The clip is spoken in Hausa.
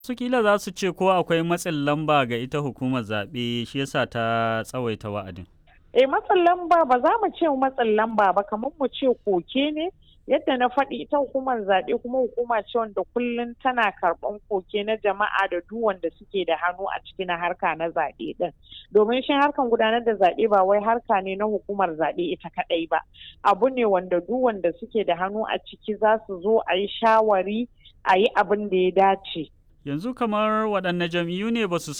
Su kila za su ce ko akwai matsin lamba ga ita hukumar zaɓe shi yasa ta tsawaita wa'adin. Eh matsin lamba ba za mu ce matsin lamba ba kamar mu ce koke ne yadda na faɗi ita hukumar zaɓe kuma hukuma ce wanda kullum tana karɓan koke na jama'a da duk wanda suke da hannu a cikin harka na zaɓe ɗin domin shi harkan gudanar da zaɓe ba wai harka ne na hukumar zaɓe ita kaɗai ba abu ne wanda duk wanda suke da hannu a ciki za su zo a yi shawari a yi abin da ya dace. Yanzu kamar waɗanne jam'iyyu ne ba su